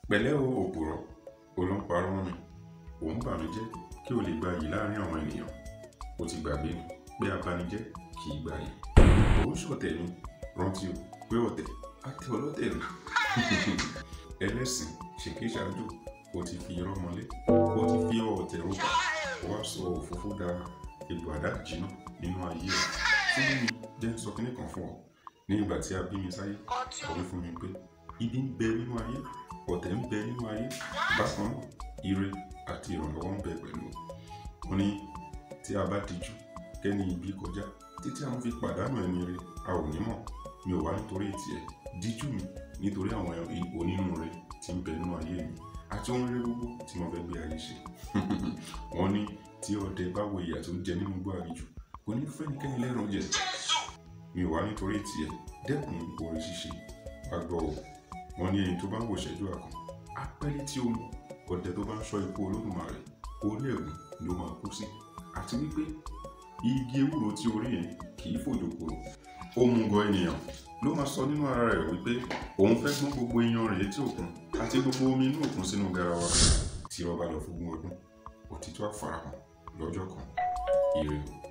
pẹ̀lẹ́ o òpùrọ́ olóńparọ́ mọ́ mi òun bà mí jẹ́ kí o lè gba yìí láàrin àwọn ènìyàn o ti gbàgbé ni pé abanijẹ́ kì í gba yìí òun ṣọ̀tẹ̀ ni rántí o pé ọ̀tẹ̀ á tẹ ọlọ́tẹ̀ rẹ̀ ẹlẹ́sìn ṣèkéṣáájú o ti fi irọ́ mọ́lé o ti fi ọ̀tẹ̀ rọ́bà o wá sọ òfófó da egbò àdá jìnnà nínú ayé ẹ̀ fún mi jẹ́ ń sọ kínní kan fún ọ ní ìgbà tí a bí mi sáyé ọ̀wé fún mi pé ibi ń bẹ nínú ayé ọ̀tẹ̀ ń bẹ nínú ayé bákan náà ire àti ìrànlọ́wọ́ ń bẹ pẹ̀lú ó ní tí a bá dijú kẹ́ni ibi kọjá títí àwọn fi pàdánù ẹni rẹ a ò ní mọ̀ mi ò wá nítorí tiẹ̀ díjú mi nítorí àwọn onínúure tí ń bẹ nínú ayé mi àti ohun rere gbogbo tí mo fẹ́ gbé ayé ṣe wọ́n ní tí ọdẹ bá wo ìyà tó ń jẹ nínú igbó àlejò kò ní fẹ́nikẹ́ni lẹ́rùn jẹ mi ò wá nítorí tiẹ̀ dẹ́kun oore ṣíṣe wá gbọ́ o wọ́n ní ẹni tó bá ń wò ṣẹ́jú àkàn apẹ́lẹ́ tí ó mú ọdẹ tó bá ń ṣọ́ ikú olódùmarè orí ẹ̀gùn ló máa kú sí àti wípé igi ewúro tí orí yẹn kì í fòjò kúrò ó mú gan ènìyàn ló máa sọ nínú ara rẹ̀ wípé òun fẹ́ gbọ́n gbogbo iyan rẹ̀ létí òkun àti gbogbo omi inú òkun sínú garawa tí ọba lọ fún ogún ọdún òtítọ́ àfarahàn lọ́jọ́ kan ire o.